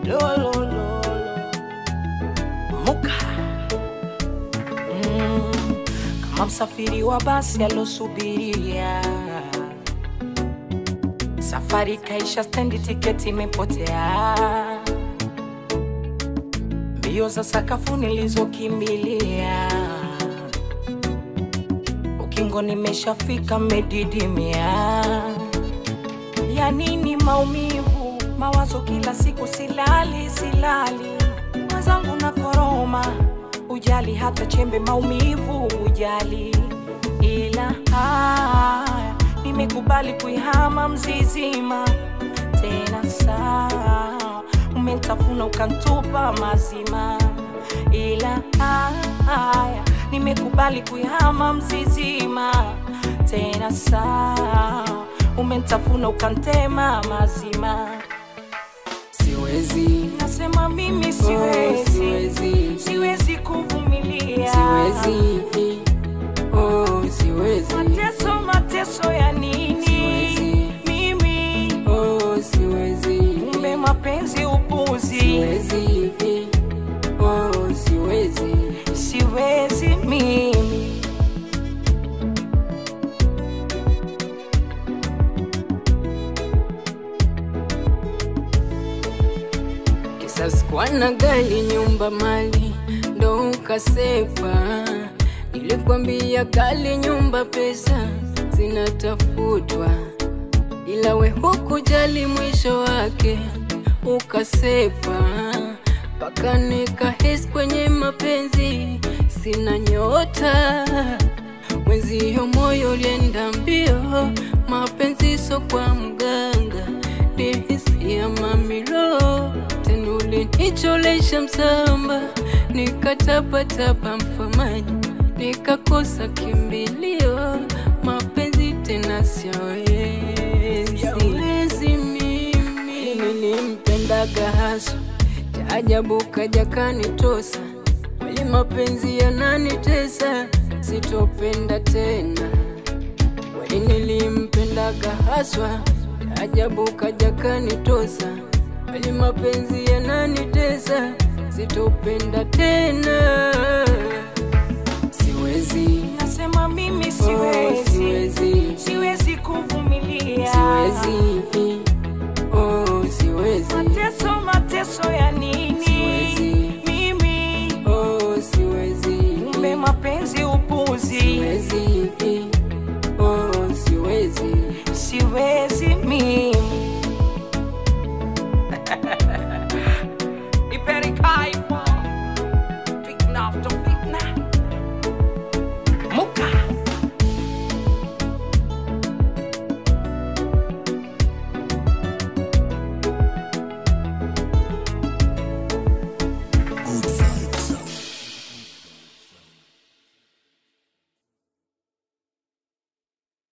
lolololo muka mm, kama msafiri wa basi alosubiria safari kaisha stendi tiketi imepotea mbio za sakafu nilizokimbilia ukingo nimeshafika medidimia ya nini maumivu mawazo kila siku silali silali mwenzangu na koroma ujali hata chembe maumivu ujali ila haya nimekubali kuihama mzizima tena sawa umentafuna ukantupa mazima ila haya nimekubali kuihama mzizima tena sawa umentafuna ukantema mazima siwezi nasema mimi oh, siwezi siwezi siwezi kuvumilia siwezi oh, siwezi mateso mateso ya nini Siwezi. mimi oh, siwezi kumbe mapenzi upuzi siwezi oh, siwezi siwezi mimi Kisasi kwa na gari nyumba mali ndo ukasepa. Nilikwambia kali nyumba pesa zinatafutwa, ila we hukujali mwisho wake ukasepa, mpaka nikahisi kwenye mapenzi sina nyota mwenzio moyo ulienda mbio, mapenzi so kwa mganga, nihisia mamilo tena ulinicholesha msamba, nikatapatapa mfamaji, nikakosa kimbilio, mapenzi tena siawezi, siawezi mimi, nilimpendaga haswa, cha ajabu kaja kanitosa kweli mapenzi yananitesa, sitopenda tena. Kweli nilimpendaga haswa, ajabu kaja kanitosa. Kweli mapenzi yananitesa, sitopenda tena. Siwezi, nasema mimi oh, siwezi siwezi, siwezi kuvumilia siwezi, oh, siwezi, mateso